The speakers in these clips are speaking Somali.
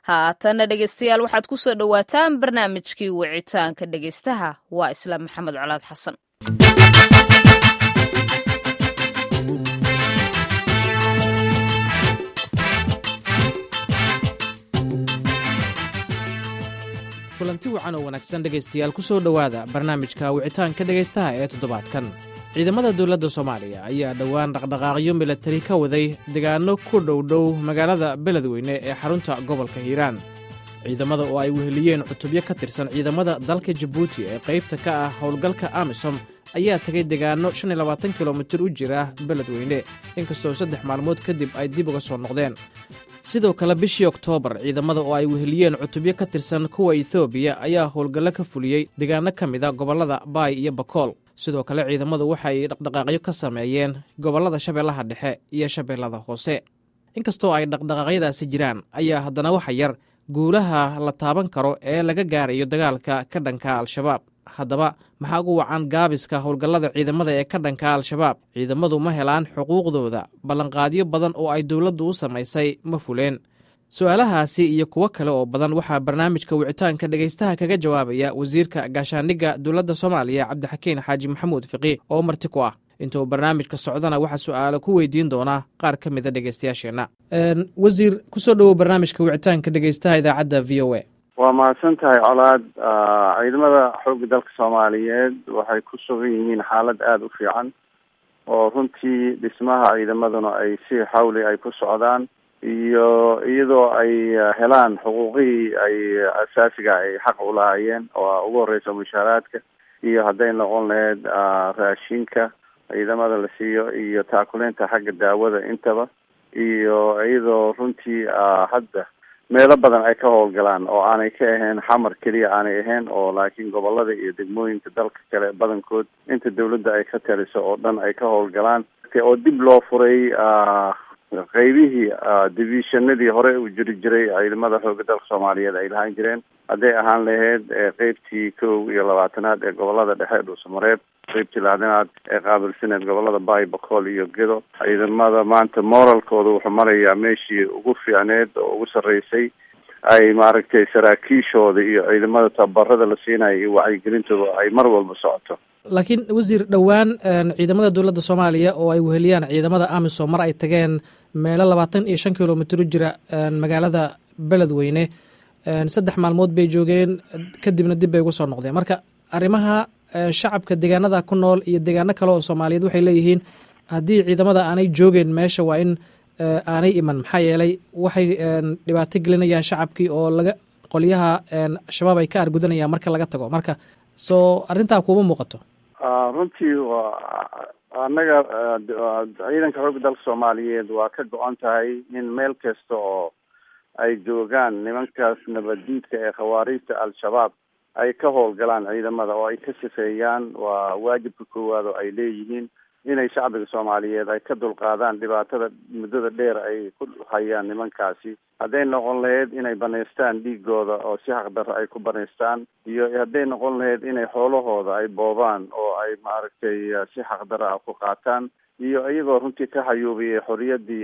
haatana dhegeystayaal waxaad ku soo dhowaataan barnaamijkii wicitaanka dhegeystaha waa islaam maxamed colaad xasan kulanti wacan oo wanaagsan dhegaystayaal ku soo dhowaada barnaamijka wicitaanka dhegaystaha ee toddobaadkan ciidamada dowladda soomaaliya ayaa dhowaan dhaqdhaqaaqyo milatari ka waday degaanno ku dhowdhow magaalada beledweyne ee xarunta gobolka hiiraan ciidamada oo ay weheliyeen cutubyo ka tirsan ciidamada dalka jabuuti ee qaybta ka ah howlgalka amisom ayaa tegay degaanno shan iyo labaatan kilomitir u jira beledweyne inkastoo saddex maalmood kadib ay dib uga soo noqdeen sidoo kale bishii oktoobar ciidamada oo ay weheliyeen cutubyo ka tirsan kuwa etoobiya ayaa howlgallo ka fuliyey degaano ka mida gobollada baay iyo bakool sidoo kale ciidamadu waxay dhaqdhaqaaqyo ka sameeyeen gobollada shabeellaha dhexe iyo shabeellada hoose inkastoo ay dhaqdhaqaaqyadaasi jiraan ayaa haddana waxa yar guulaha la taaban karo ee laga gaarayo dagaalka ka dhanka al-shabaab haddaba maxaa ugu wacan gaabiska howlgallada ciidamada ee ka dhanka al-shabaab ciidamadu ma helaan xuquuqdooda ballanqaadyo badan oo ay dowladdu u samaysay ma fuleen su-aalahaasi iyo kuwo kale oo badan waxaa barnaamijka wicitaanka dhegaystaha kaga jawaabaya wasiirka gaashaandhigga dowladda soomaaliya cabdixakiin xaaji maxamuud fiqi oo marti ku ah intuu barnaamijka socdana waxaa su-aalo ku weydiin doonaa qaar ka mida dhegaystayaasheenna wasiir kusoo dhowow barnaamijka wicitaanka dhegaystaha idaacadda v o a waa mahadsan tahay colaad ciidamada xoogga dalka soomaaliyeed waxay ku sugan yihiin xaalad aada u fiican oo runtii dhismaha ciidamaduna ay si xawli ay ku socdaan iyo iyadoo ay helaan xuquuqihii ay asaasiga ay xaq u lahaayeen oo ugu horeysa mushaaraadka iyo hadday noqon lahayd raashinka ciidamada la siiyo iyo taakuleynta xagga daawada intaba iyo iyadoo runtii hadda meelo badan ay ka howlgalaan oo aanay ka ahayn xamar keliya aanay ahayn oo laakiin gobolada iyo degmooyinka dalka kale badankood inta dawladda ay ka taliso oo dhan ay ka howlgalaan oo dib loo furay qeybihii divisionadii hore u jiri jiray ciidamada xooga dalka soomaaliyeed ay lahaan jireen hadday ahaan lahayd qeybtii kow iyo labaatanaad ee gobolada dhexe dhuusamareeb qeybtii laadanaad ee qaabilsaneed gobolada baay bakool iyo gedo ciidamada maanta moralkooda wuxuu marayaa meeshii ugu fiicneed oo ugu sarreysay ay maaragtay saraakiishooda iyo ciidamada tababarada la siinayo iyo wacyigelintooda ay mar walba socoto laakiin wasiir dhowaan ciidamada dowladda soomaaliya oo ay weheliyaan ciidamada amisom mar ay tageen meelo labaatan iyo shan kilomitir u jira magaalada beledweyne saddex maalmood bay joogeen kadibna dib bay ugu soo noqdeen marka arrimaha shacabka deegaanada ku nool iyo deegaano kale oo soomaaliyeed waxay leeyihiin haddii ciidamada aanay joogeen meesha waa in aanay iman maxaa yeelay waxay dhibaato gelinayaan shacabkii oo laga qolyaha shabaab ay ka argudanayaan marka laga tago marka soo arrintaa kuuma muuqato runtii waa annaga ciidanka xoogga dalka soomaaliyeed waa ka go-an tahay in meel kasta oo ay joogaan nimankaas nabaddiidka ee khawaariijta al-shabaab ay ka howlgalaan ciidamada oo ay ka sifeeyaan waa waajibka koowaad oo ay leeyihiin inay shacbiga soomaaliyeed ay ka dulqaadaan dhibaatada muddada dheer ay ku hayaan nimankaasi hadday noqon lahayd inay banaystaan dhiigooda oo si xaqdarro ay ku banaystaan iyo hadday noqon lahayd inay xoolahooda ay boobaan oo ay maaragtay si xaqdarro ah ku qaataan iyo iyagoo runtii ka xayuubiyay xorriyaddii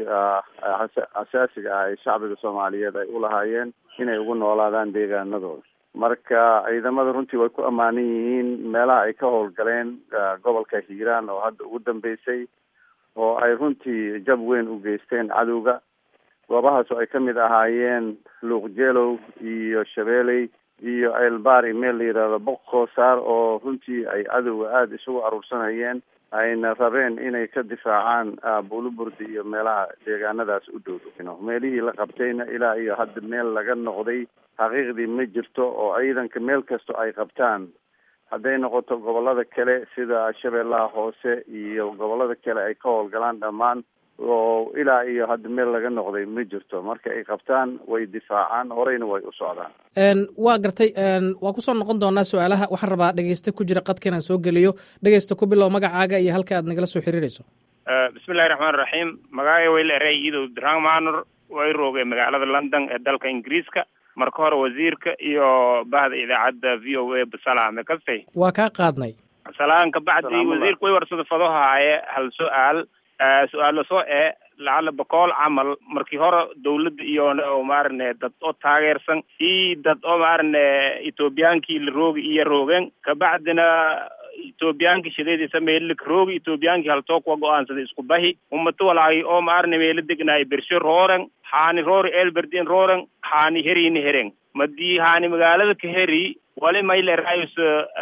asaasiga ah ee shacbiga soomaaliyeed ay ulahaayeen inay ugu noolaadaan deegaanadooda marka ciidamada runtii way ku ammaanan yihiin meelaha ay ka howlgaleen gobolka hiiraan oo hadda ugu dambeysay oo ay runtii jab weyn u geysteen cadowga goobahaas oo ay ka mid ahaayeen luuqjeelow iyo shabeeley iyo ceelbaari meel la yidhaahdo boqkoosaar oo runtii ay cadowga aada isugu aruursanayeen ayna rabeen inay ka difaacaan buuluburdi iyo meelaha deegaanadaas u dhow meelihii la qabtayna ilaa iyo hadda meel laga noqday xaqiiqdii ma jirto oo ciidanka meel kasto ay qabtaan hadday noqoto gobolada kale sida shabeellaha hoose iyo gobolada kale ay ka howlgalaan dhammaan oo ilaa iyo hadda meel laga noqday ma jirto marka ay qabtaan way difaacaan horeyna way u socdaan waa gartay waa kusoo noqon doonaa su-aalaha waxaan rabaa dhegeyste ku jira qadka inaan soo geliyo dhegeysta ku bilow magacaaga iyo halka aad nagala soo xiriirayso bismillahi raxmaan raxiim magacaaga way leeray idow drang manor way roogay magaalada london ee dalka ingiriiska marka hore wasiirka iyo bahda idaacadda v o a basalaame kastay waa kaa qaadnay salaan kabacdi wasiirka way warsada fado haaye hal su-aal su-aalo soo ee lacala boqol camal markii hore dawladda iyo maarane dad oo taageersan iyo dad oo maarane ethoobiyankii la roogi iyo roogeen kabacdina ethoobiyaanki shadeediisa meellik roogi ethoobiyaanki haltoo kuwa go-aansaday isku bahi umato walaagi oo maarane meelo degnaay bersho rooren haani roori elberdin rooren haani herini hereng madii haani magaalada ka heri wali maylerayus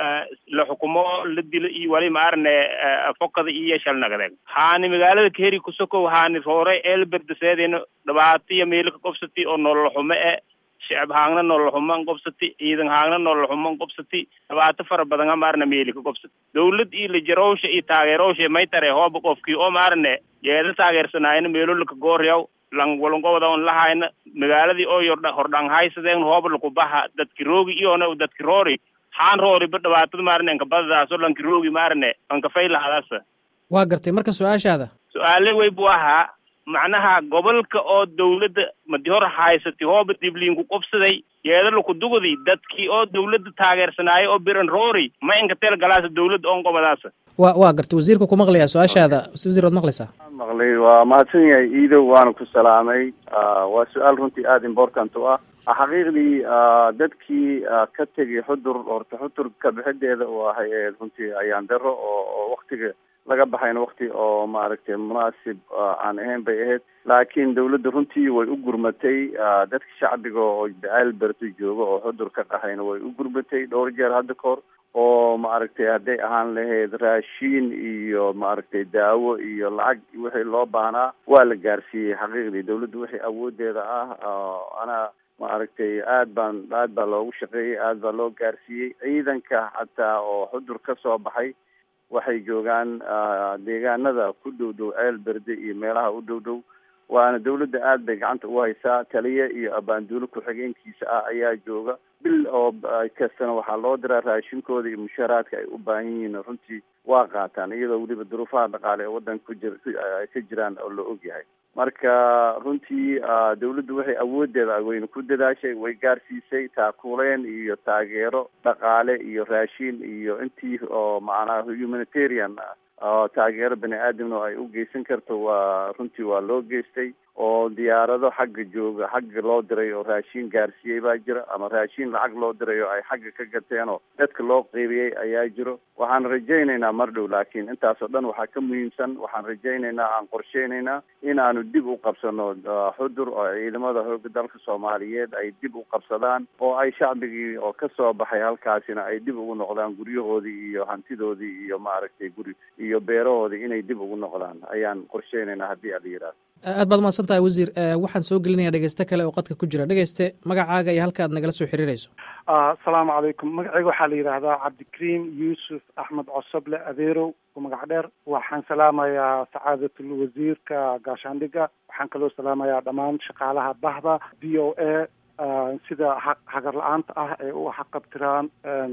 la xukumo la dilo iyo wali maarane fokada iyo shalnagdeg haani magaalada ka heri kusokow haani roore elberde seedina dhibaatiya meelo ka qobsati oo nolol xumo e shicib haangna nolol xuman qobsati ciidan haangna nolol xuman qobsati dhibaato fara badana maarna meeli ka qobsati dawlad iyo lajarowsha iyo taageerowsha may tare hooba qofkii oo maarane yeeda taageersanaayna meelo laka gooryaw lang walangobada on lahayna magaaladii oo yordha hordhang haysadeen hooba laku baha dadki roogi iyona dadki roori haan roori ba dhibaatada maarane anka badadaaso lanki roogi maarane anka faylahadaasa waa gartay marka su-aashaada su-aale wey buu ahaa macnaha gobolka oo dawladda madi hor haysatay hooba dibliinku qobsaday yeeda laku dugudi dadkii oo dawladda taageersanaayo oo biran roori ma inka teel galaasa dawladda on qobadaasa wa waa gartay wasiirka ku maqlayaa su-aashaada wasiir waad maqlaysaa maqlay waa mahadsan yahay iidow waana ku salaamay waa su-aal runtii aada important u ah xaqiiqdii dadkii ka tegay xudur horta xudur kabixideeda u ahay runtii ayaan daro oo oo waktiga laga baxayna wakti oo maaragtay munaasib aan ahayn bay ahayd laakiin dawladda runtii way u gurmatay dadka shacbiga oo elberto jooga oo xudur ka qaxayna way u gurmatay dhowr jeer hadda kahor oo maaragtay hadday ahaan lahayd raashiin iyo maaragtay daawo iyo lacag wixii loo baahnaa waa la gaarsiiyey xaqiiqdii dawladda wixii awoodeeda ah ana maaragtay aad baan aad baa loogu shaqeeyey aad baa loo gaarsiiyey ciidanka xataa oo xudur ka soo baxay waxay joogaan deegaanada ku dhow dhow ceel berde iyo meelaha u dhow dhow waana dawladda aad bay gacanta u haysaa taliye iyo abaanduulo ku-xigeenkiisa ah ayaa jooga bil oo kastana waxaa loo diraa raashinkooda iyo mushaaraadka ay u baahan yihiin runtii waa qaataan iyadoo weliba duruufaha dhaqaale ee waddanka ku jir ay ka jiraan oo la og yahay marka runtii dawladdu waxay awoodeeda wayna ku dadaashay way gaarsiisay taakuleen iyo taageero dhaqaale iyo raashin iyo intii oo macnaha humanitarian oo taageero bani aadamna oo ay u geysan karto waa runtii waa loo geystay oo diyaarado xagga jooga xagga loo diray oo raashin gaarsiiyey baa jira ama raashin lacag loo diray oo ay xagga ka gateen oo dadka loo qeybiyey ayaa jiro waxaan rajaynaynaa mar dhow laakiin intaasoo dhan waxaa ka muhiimsan waxaan rajaynaynaa aan qorsheynaynaa inaanu dib u qabsano xudur oo ciidamada xooga dalka soomaaliyeed ay dib u qabsadaan oo ay shacbigii oo kasoo baxay halkaasina ay dib ugu noqdaan guryahoodii iyo hantidoodii iyo maaragtay guri iyo beerahoodii inay dib ugu noqdaan ayaan qorsheynaynaa haddii ala yidhahdo aad baad mahadsan tahay wasiir waxaan soo gelinayaa dhegeyste kale oo qadka ku jira dhegeyste magacaaga iyo halka aad nagala soo xiriirayso asalaamu calaykum magacayga waxaa la yidhaahdaa cabdikariim yuusuf axmed cosoble adeerow oo magac dheer waxaan salaamayaa sacaadatul wasiirka gaashaandhiga waxaan kaloo salaamayaa dhammaan shaqaalaha bahda b o a sida hagar la-aanta ah ee u xaqabtiraan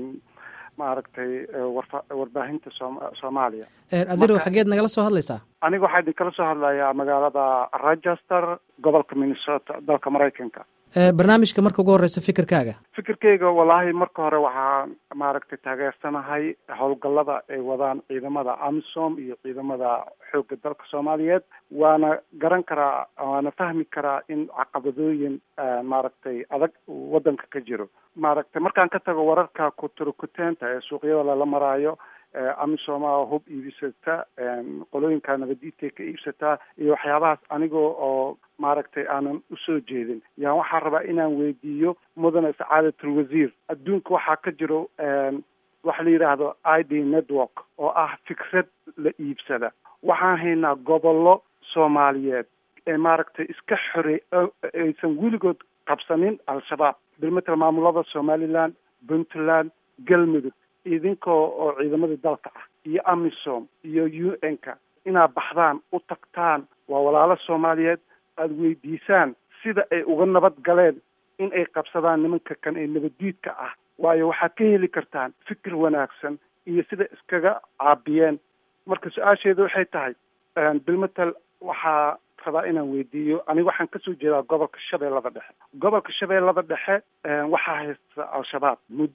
maaragtay warfa warbaahinta sooma soomaaliya adirow xageed nagala soo hadlaysaa aniga waxaa idin kala soo hadlayaa magaalada rochester gobolka minnesota dalka maraykanka barnaamijka marka ugu horeysa fikirkaaga fikirkeyga wallaahi marka hore waxaan maaragtay taageersanahay howlgallada ay wadaan ciidamada amisom iyo ciidamada xoogga dalka soomaaliyeed waana garan karaa waana fahmi karaa in caqabadooyin maaragtay adag waddanka ka jiro maaragtay markaan ka tago wararka kuturkuteenta ee suuqyada lala maraayo amisoma hub iibisata qolooyinka nabadiidkay ka iibsataa iyo waxyaabahaas anigoo oo maaragtay aanan usoo jeedin yaan waxaan rabaa inaan weydiiyo mudane sacaadatul wasiir adduunka waxaa ka jiro waxa la yidhaahdo i d network oo ah fikrad la iibsada waxaan haynaa gobollo soomaaliyeed ee maaragtay iska xorey aysan weligood qabsanin al-shabaab bilmatel maamulada somaliland puntland galmudug idinkoo oo ciidamada dalka ah iyo amisom iyo u n ka inaad baxdaan u tagtaan waa walaalo soomaaliyeed aada weydiisaan sida ay uga nabad galeen in ay qabsadaan nimanka kan ee nabaddiidka ah waayo waxaad ka heli kartaan fikir wanaagsan iyo sida iskaga caabiyeen marka su-aasheedu waxay tahay bilmatel waxaa rabaa inaan weydiiyo aniga waxaan kasoo jeedaa gobolka shabeellada dhexe gobolka shabeellada dhexe waxaa haysta al-shabaab muddo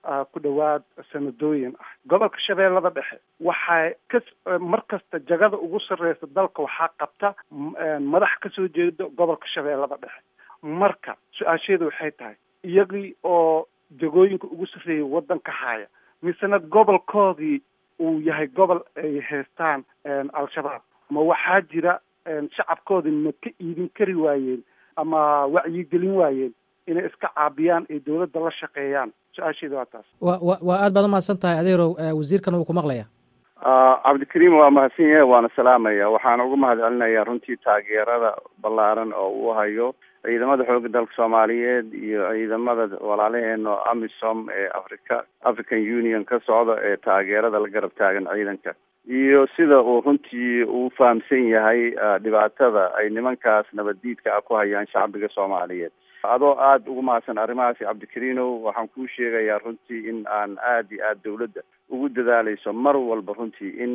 ku dhowaad sanadooyin ah gobolka shabeellada dhexe waxay ka mar kasta jagada ugu sarreysa dalka waxaa qabta madax kasoo jeeda gobolka shabeellada dhexe marka su-aasheedu waxay tahay iyagii oo jagooyinka ugu sarreeyay waddanka haya misena gobolkoodii uu yahay gobol ay haystaan al-shabaab ma waxaa jira shacabkoodii ma ka iidin kari waayeen ama wacyigelin waayeen inay iska caabiyaan ay dowladda la shaqeeyaan su-aasheeda waa taas wa wa waa aad baad umahadsan tahay adeerow wasiirkan wuu ku maqlaya cabdikariim waa mahadsan yahay waana salaamaya waxaana uga mahad celinayaa runtii taageerada ballaaran oo uu hayo ciidamada xooga dalka soomaaliyeed iyo ciidamada walaalaheena amisom ee africa african union ka socda ee taageerada la garab taagan ciidanka iyo sida uu runtii uu fahamsan yahay dhibaatada ay nimankaas nabaddiidka ah ku hayaan shacbiga soomaaliyeed adoo aada ugu mahadsan arrimahaasi cabdikariinow waxaan kuu sheegayaa runtii in aan aada iyo aada dawladda ugu dadaaleyso mar walba runtii in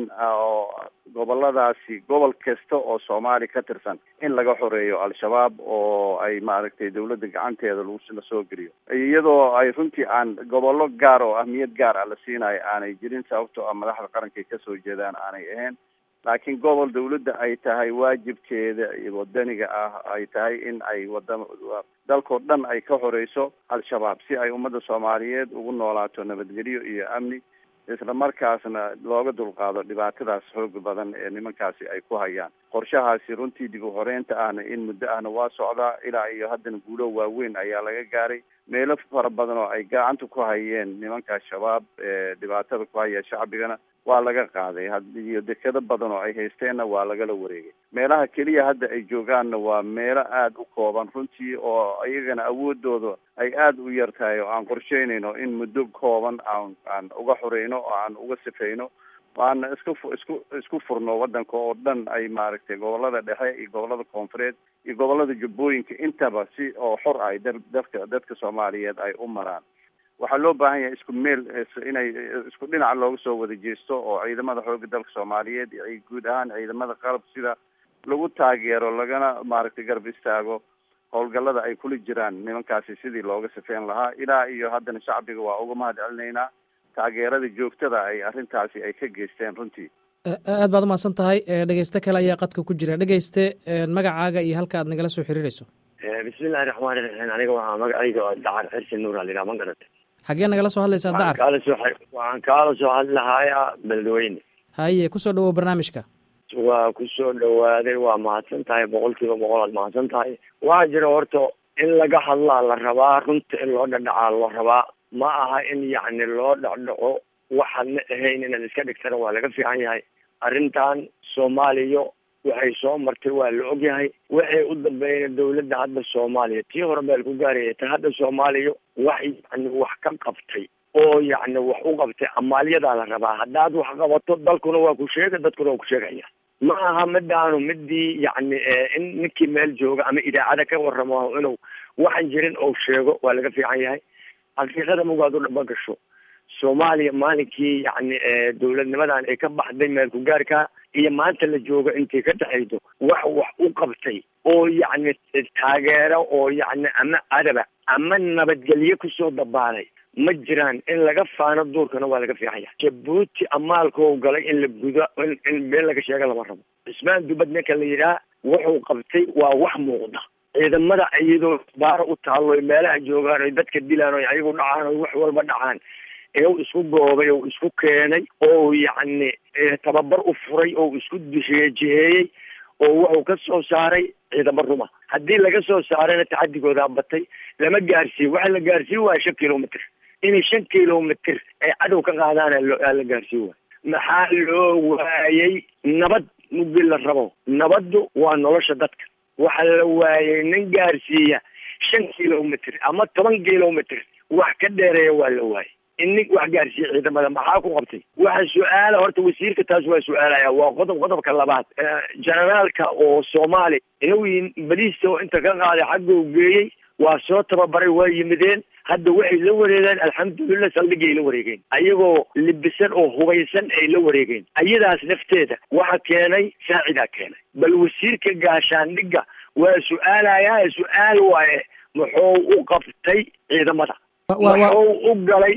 goboladaasi gobol kasta oo soomaali ka tirsan in laga xoreeyo al-shabaab oo ay maaragtay dawladda gacanteeda lagu la soo geliyo iyadoo ay runtii aan gobollo gaar oo ahmiyad gaar ah la siinayo aanay jirin sababtoo ah madaxda qaranka ay kasoo jeedaan aanay ahayn laakiin gobol dawladda ay tahay waajibkeeda wadaniga ah ay tahay in ay wada dalkoo dhan ay ka horeyso al-shabaab si ay ummadda soomaaliyeed ugu noolaato nabadgelyo iyo amni isla markaasna looga dulqaado dhibaatadaas xooga badan ee nimankaasi ay ku hayaan qorshahaasi runtii dib u horeynta ahna in muddo ahna waa socdaa ilaa iyo haddana guulo waaweyn ayaa laga gaaray meelo fara badan oo ay gacanta ku hayeen nimanka shabaab ee dhibaatada ku haya shacbigana waa laga qaaday iyo dekado badan oo ay haysteenna waa lagala wareegay meelaha keliya hadda ay joogaanna waa meelo aada u kooban runtii oo iyagana awoodooda ay aada u yar tahay oo aan qorsheynayno in muddo kooban aan aan uga xoreyno oo aan uga sifeyno waana isku isku isku furno waddanka oo dhan ay maaragtay gobolada dhexe iyo gobolada koonfureed iyo gobolada jubbooyinka intaba si oo xor ay dadka dadka soomaaliyeed ay u maraan waxaa loo baahan yahay isku meel inay isku dhinaca looga soo wada jeesto oo ciidamada xooga dalka soomaaliyeed iyo guud ahaan ciidamada qalab sida lagu taageero lagana maaragtay garab istaago howlgallada ay kula jiraan nimankaasi sidii looga sifeyn lahaa ilaa iyo haddana shacbiga waa uga mahad celinaynaa taageerada joogtada ay arrintaasi ay ka geysteen runtii aad baad umahadsan tahay dhegeyste kale ayaa qadka ku jira dhegeyste magacaaga iyo halka aad nagala soo xiriirayso bismillahi raxmaani raxiim aniga waxaa magacayga oo dacar xirsi nuur alidhaa ma garata xaggee nagala soo hadlaysaa dacar kaala soo waxaan kaala soo hadlahayaa beledweyne haye kusoo dhawow barnaamijka waa kusoo dhawaaday waa mahadsan tahay boqol kiiba boqol aad mahadsan tahay waxaa jira horta in laga hadlaa la rabaa runta in loo dhadhacaa la rabaa ma aha in yacni loo dhacdhaco waxaadna ahayn inaad iska dhigtana waa laga fiican yahay arrintan soomaaliya waxay soo martay waa la ogyahay waxay u dambeeyeen dawladda hadda soomaaliya tii hore meel ku gaaraya ta hadda soomaaliya wax yacni wax ka qabtay oo yacni wax u qabtay amaalyadaa la rabaa haddaad wax qabato dalkuna waa ku sheega dadkuna waa ku sheegaya ma aha midaanu midii yacni in ninkii meel jooga ama idaacada ka warramo inuu waxan jirin ou sheego waa laga fiican yahay xaqiiqada mugaad u dhaba gasho soomaaliya maalinkii yacni dawladnimadan ay ka baxday meel ku gaarka iyo maanta la joogo intay ka dhexaydo wax wax u qabtay oo yacni taageero oo yacni ama adaba ama nabadgelyo kusoo dabaalay ma jiraan in laga faano duurkana waa laga fiican yahay jabuuti amaalkau galay in la gudo in in been laga sheega lama rabo cismaan dubad ninka la yidhaha wuxuu qabtay waa wax muuqda ciidamada iyadoo baara u taallo meelaha joogaan oy dadka dilaan oy ayagu dhacaan oy wax walba dhacaan ee u isku goobay oo isku keenay oo yacni tababar u furay oo isku jiheeyey oo wuxuu ka soo saaray ciidamo ruma haddii laga soo saarayna tacadigoodaa batay lama gaarsiiyo waxa la gaarsiin waaya shan kilomitr inay shan kilomitr ay cadow ka qaadaana la gaarsiin waayo maxaa loo waayey nabad mugdi la rabo nabaddu waa nolosha dadka waxaa la waayey nin gaarsiiya shan kilomitr ama toban kilomitr wax ka dheereeya waa la waayey in nin wax gaarsiiya ciidamada maxaa ku qabtay waxa su-aala horta wasiirka taas waa su-aalaya waa qodob qodobka labaad generaalka oo soomaali inuu baliista oo inta ka qaaday xagguu geeyey waa soo tababaray waa yimideen hadda waxay la wareegeen alxamdulilah saldhigay la wareegeen ayagoo libisan oo hubaysan ay la wareegeen ayadaas nafteeda waxa keenay saacidaa keenay bal wasiirka gaashaandhigga waa su-aalayaa su-aal waaye muxuu u qabtay ciidamada muxuu u galay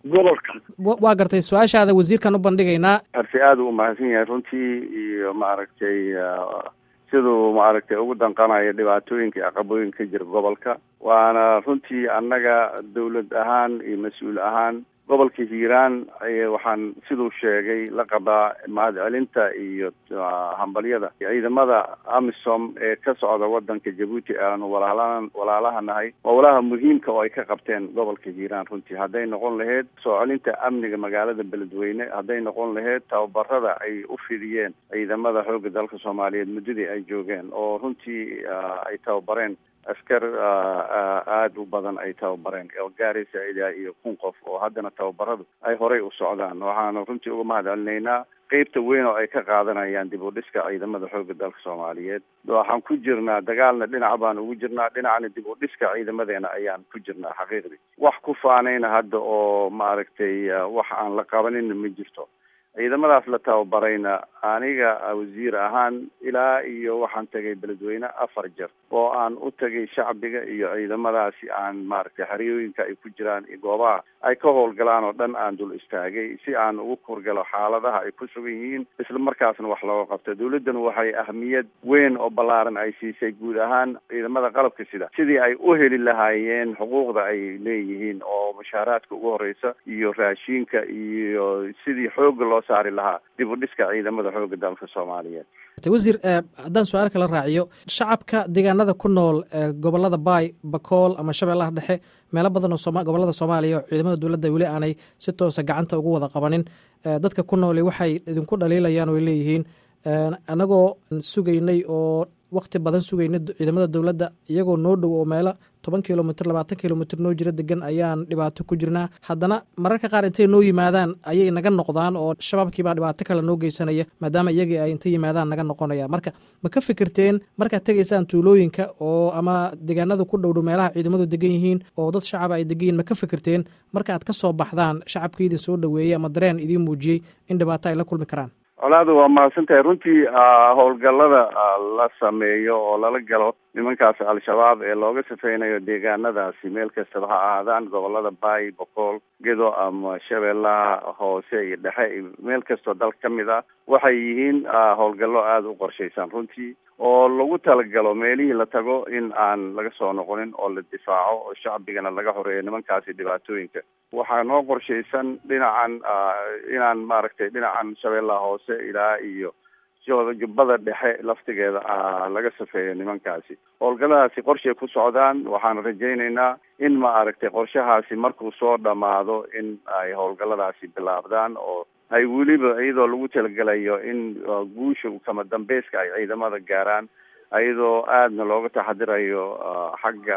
gobolka waa gartay su-aashaada wasiirkan u bandhigaynaa arsi aada u mahadsan yahay runtii iyo maaragtay siduu maaragtay ugu danqanayo dhibaatooyinka iyo aqabooyinka ka jira gobolka waana runtii annaga dawlad ahaan iyo mas-uul ahaan gobolka hiiraan waxaan siduu sheegay la qabaa mahad celinta iyo hambalyada ciidamada amisom ee ka socda wadanka jabuuti aanu walaalahan walaalaha nahay waa walaha muhiimka oo ay ka qabteen gobolka hiiraan runtii hadday noqon laheyd soo celinta amniga magaalada beledweyne hadday noqon laheyd tababarada ay u fidiyeen ciidamada xoogga dalka soomaaliyeed muddadii ay joogeen oo runtii ay tababareen askar aada u badan ay tababareen oo gaaraysa ilaa iyo kun qof oo haddana tababaradu ay horay u socdaan waxaanu runtii uga mahad celinaynaa qeybta weyn oo ay ka qaadanayaan dib u dhiska ciidamada xoogga dalka soomaaliyeed waxaan ku jirnaa dagaalna dhinac baan ugu jirnaa dhinacna dib u dhiska ciidamadeena ayaan ku jirnaa xaqiiqdii wax ku faanayna hadda oo maaragtay wax aan la qabanina ma jirto ciidamadaas la tababarayna aniga wasiir ahaan ilaa iyo waxaan tegay beledweyne afar jeer oo aan u tegay shacbiga iyo ciidamadaasi aan maaragtay xeryooyinka ay ku jiraan goobaha ay ka howlgalaan oo dhan aan dul istaagay si aan ugu kurgalo xaaladaha ay ku sugan yihiin isla markaasna wax looga qabto dawladdan waxay ahmiyad weyn oo ballaaran ay siisay guud ahaan ciidamada qalabka sida sidii ay u heli lahaayeen xuquuqda ay leeyihiin oo mushaaraadka ugu horeysa iyo raashiinka iyo sidii xooga loo saari lahaa dib u dhiska ciidamada xooga dalka soomaaliyeed wasiir haddaan su-aal kala raaciyo shacabka deegaanada ku nool gobolada baay bakool ama shabeellaha dhexe meelo badan oo gobolada soomaaliya oo ciidamada dowladda weli aanay si toosa gacanta ugu wada qabanin dadka ku nooli waxay idinku dhaliilayaan oo leeyihiin anagoo sugaynay oo wakti badan sugaynay ciidamada dowladda iyagoo noo dhow oo meelo toban kilomitr labaatan kilomitr noo jira degan ayaan dhibaato ku jirnaa haddana mararka qaar intay noo yimaadaan ayay naga noqdaan oo shabaabkiibaa dhibaato kale noo geysanaya maadaama iyagii ay intay yimaadaan naga noqonayaan marka ma ka fikirteen markaad tegaysaan tuulooyinka oo ama deegaanada ku dhowdhow meelaha ciidamadu degan yihiin oo dad shacaba ay degan yihin ma ka fikirteen marka aad ka soo baxdaan shacabka idin soo dhoweeyey ama dareen idiin muujiyey in dhibaato ay la kulmi karaan colaadu waa mahadsan tahay runtii howlgallada la sameeyo oo lala galo nimankaas al-shabaab ee looga safeynayo deegaanadaasi meel kastaba ha ahaadaan gobolada baay boqool gedo ama shabeellaha hoose iyo dhexe iyo meel kastoo dalka ka mid ah waxay yihiin howlgallo aada u qorshaysan runtii oo lagu talagalo meelihii la tago in aan laga soo noqonin oo la difaaco oo shacbigana laga horeeyo nimankaasi dhibaatooyinka waxaa noo qorshaysan dhinacan inaan maaragtay dhinacan shabeellaha hoose ilaa iyo jubbada dhexe laftigeeda laga safeeyo nimankaasi howlgalladaasi qorshay ku socdaan waxaan rajaynaynaa in ma aragtay qorshahaasi markuu soo dhamaado in ay howlgalladaasi bilaabdaan oo ay weliba iyadoo lagu talagelayo in guusha kama dambeyska ay ciidamada gaaraan iyadoo aadna looga taxadirayo xagga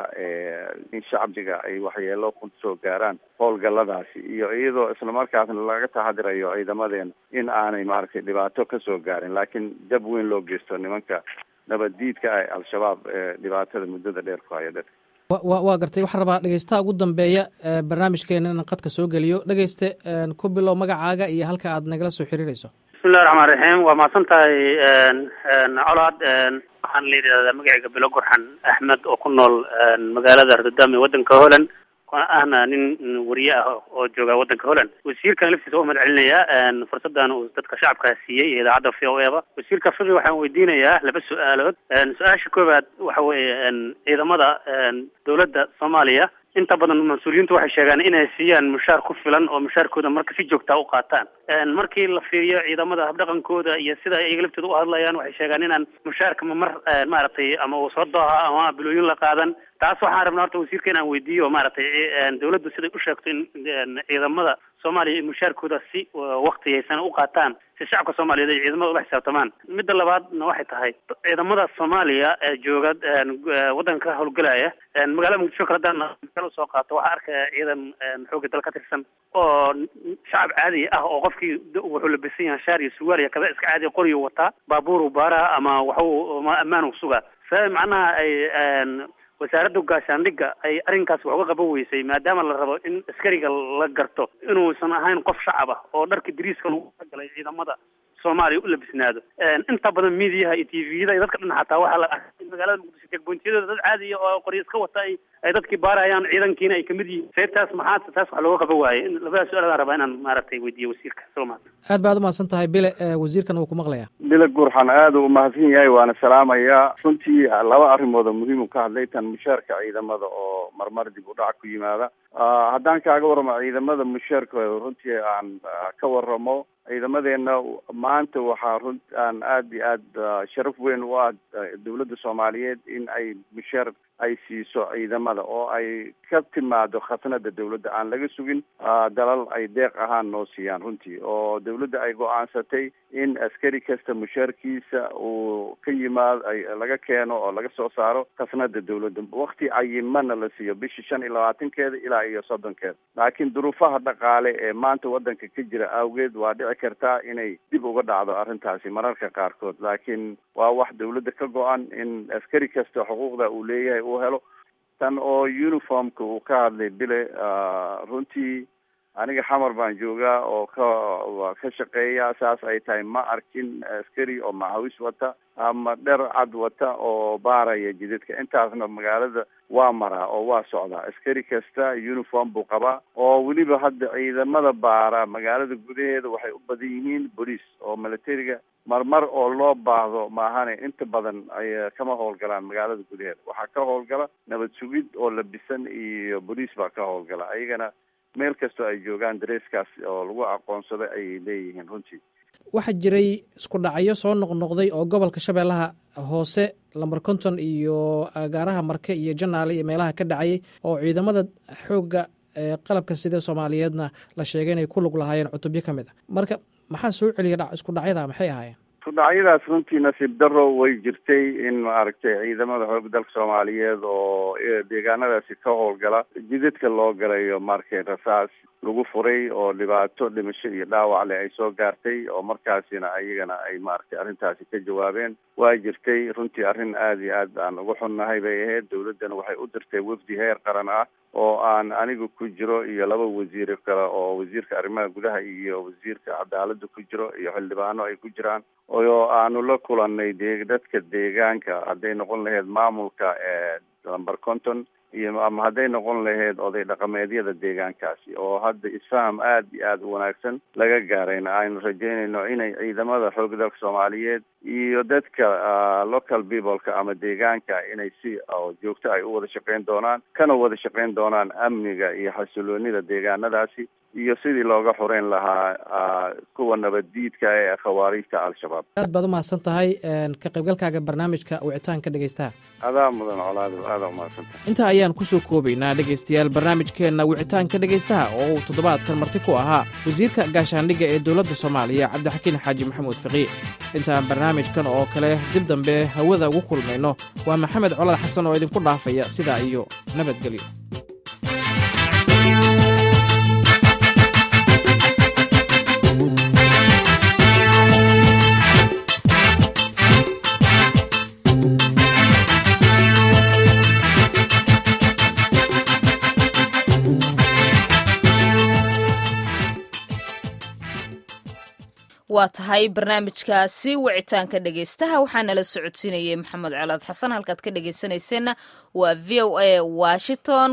in shacbiga ay waxyeelo ku soo gaaraan howlgalladaasi iyo iyadoo islamarkaasna laga taxadirayo ciidamadeena in aanay maaragtay dhibaato kasoo gaarin laakiin jab weyn loo geysto nimanka nabaddiidka ah al-shabaab ee dhibaatada muddada dheer ku haya dadka wa waa gartay waxaan rabaa dhegeystaha ugu dambeeya barnaamijkeena inaan qadka soo geliyo dhegeyste ku bilow magacaaga iyo halka aad nagala soo xiriirayso bismillahi raxmaan raxiim waa mahadsan tahay colaad waxaan la yidhahdaa magacayga bilo gurxan axmed oo ku nool magaalada rotterdam ee waddanka holland ahna nin wariye ah oo jooga waddanka holland wasiirkan laftiisa waa mahad celinayaa fursadan uu dadka shacabkaa siiyey iyo idaacadda v o eba wasiirka fiqi waxaan weydiinayaa laba su-aalood su-aasha koowaad waxa weeye ciidamada dowladda soomaaliya inta badan mas-uuliyiintu waxay sheegaan inay siiyaan mushaar ku filan oo mushaarkooda marka si joogtaa u qaataan markii la fiiriyo ciidamada habdhaqankooda iyo sida iyaga laftooda u hadlayaan waxay sheegaan inaan mushaarka mamar maaragtay ama uu soo dooha ama bilooyin la qaadan taas waxaan rabnaa horta wasiirka inaan weydiiyo maaragtay dawladdu siday u sheegto in ciidamada soomaaliya mushaarkooda si waktiyaysan u qaataan si shacabka soomaaliyeed ay ciidamada ula xisaabtamaan midda labaadna waxay tahay ciidamada soomaaliya ee jooga waddanka ka howlgalaya magaalada muqdisho kale haddaan usoo qaato waxaa arkaya ciidan xooga dal ka tirsan oo shacab caadi ah oo qofkii wuxuu labisan yahay shaar iyo suwaal iyo kaba iska caadi qoriyo wataa baabuuru baaraha ama waxu ammaan u sugaa sa macnaha ay wasaaradda gaashaandhigga ay arrinkaas wax uga qaban weysay maadaama la rabo in askariga la garto inuusan ahayn qof shacab ah oo dharka dariiska lagu talagalay ciidamada soomaaliya u labisnaado inta badan miidiyaha iyo tviyada iyo dadka dhan xataa waxaa la arkay magaalada muqdisho checkpointiyadooda dad caadiya oo qoryo iska wata ay ay dadkii baarayaan ciidankiina ay kamid yihiin see taas maxaa taas wax looga qaban waaye in labadaas su-aal aan rabaa inaan maaragtay weydiiyo wasiirka soomaal aad baad umahadsan tahay bile wasiirkan wuu ku maqlayaa bile gurxan aada u mahadsan yahay waana salaamayaa runtii laba arrimood oo muhiim u ka hadlay tan mushaarka ciidamada oo marmar dib u dhac ku yimaada haddaan kaaga warramo ciidamada mushaarka runtii aan ka warramo ciidamadeena maanta waxaa run aan aada iyo aada sharaf weyn u ah dawladda soomaaliyeed in ay mushaar ay siiso ciidamada oo ay ka timaado khasnada dawladda aan laga sugin dalal ay deeq ahaan noo siiyaan runtii oo dawladda ay go-aansatay in askari kasta mushaarkiisa uu ka yimaado ay laga keeno oo laga soo saaro khasnada dawladda wakti cayimana la siiyo bishii shan iyo labaatankeeda ilaa iyo soddonkeeda laakiin duruufaha dhaqaale ee maanta waddanka ka jira awgeed waa dhici kartaa inay dib uga dhacdo arrintaasi mararka qaarkood laakiin waa wax dawladda ka go-an in askari kasta xuquuqda uu leeyahay uu helo tan oo uniformka uu ka hadlay bile runtii aniga xamar baan joogaa oo ka ka shaqeeya saas ay tahay ma arkin askari oo macawis wata ama dher cad wata oo baaraya jidadka intaasna magaalada waa maraa oo waa socdaa askari kasta uniform buu qabaa oo weliba hadda ciidamada baara magaalada gudaheeda waxay u badan yihiin boliis oo militariga marmar oo loo baahdo maahane inta badan ay kama howlgalaan magaalada gudaheeda waxaa ka howlgala nabad sugid oo labisan iyo boliis baa ka howlgala ayagana meel kastoo ay joogaan dareeskaas oo lagu aqoonsaday ayay leeyihiin runtii waxaa jiray isku dhacyo soo noqnoqday oo gobolka shabeellaha hoose lamber konton iyo agaaraha marke iyo janaale iyo meelaha ka dhacayay oo ciidamada xoogga qalabka sida soomaaliyeedna la sheegay inay ku lug lahaayeen cutubyo ka mid a marka maxaa soo celiya isku dhacyada maxay ahaayeen isudhacyadaas runtii nasiib daro way jirtay in maaragtay ciidamada xoogga dalka soomaaliyeed oo deegaanadaasi ka howlgala jidadka loo galayo markay rasaas lagu furay oo dhibaato dhimasho iyo dhaawac leh ay soo gaartay oo markaasina ayagana ay maaragtay arrintaasi ka jawaabeen waa jirtay runtii arrin aada iyo aad aan uga xunnahay bay ahayd dawladdana waxay u dirtay wafdi heer qaran ah oo aan aniga ku jiro iyo laba wasiir kale oo wasiirka arrimaha gudaha iyo wasiirka cadaaladda ku jiro iyo xildhibaano ay ku jiraan oo aanu la kulanay de dadka deegaanka hadday noqon lahayd maamulka ee lamber conton iyo ama hadday noqon lahayd oday dhaqameedyada deegaankaasi oo hadda isfaham aada iyo aada u wanaagsan laga gaarayna aynu rajeynayno inay ciidamada xoogga dalka soomaaliyeed iyo dadka local peopleka ama deegaanka inay si joogto ay u wada shaqeyn doonaan kana wada shaqeyn doonaan amniga iyo xasiloonida deegaanadaasi iyo sidii looga xoreyn lahaa kuwa nabaddiidka ee khawaariijta al-shabaab aad baad umahadsan tahay ka qaybgalkaaga barnaamijka wicitaanka dhegeystaha adaa mudan colaado aadaa umahadsantahay intaa ayaan ku soo koobaynaa dhegaystayaal barnaamijkeenna wicitaanka dhegaystaha oo uu toddobaadkan marti ku ahaa wasiirka gaashaandhigga ee dowladda soomaaliya cabdixakiin xaaji maxamuud fiqiih intaan barnaamijkan oo kale dib dambe hawada ugu kulmayno waa maxamed colad xasan oo idinku dhaafaya sidaa iyo nabadgelyo waa tahay barnaamijkaasi wicitaanka dhegeystaha waxaa nala socodsiinayay maxamed colaad xasan halkaad ka dhegeysanayseena waa v o a washington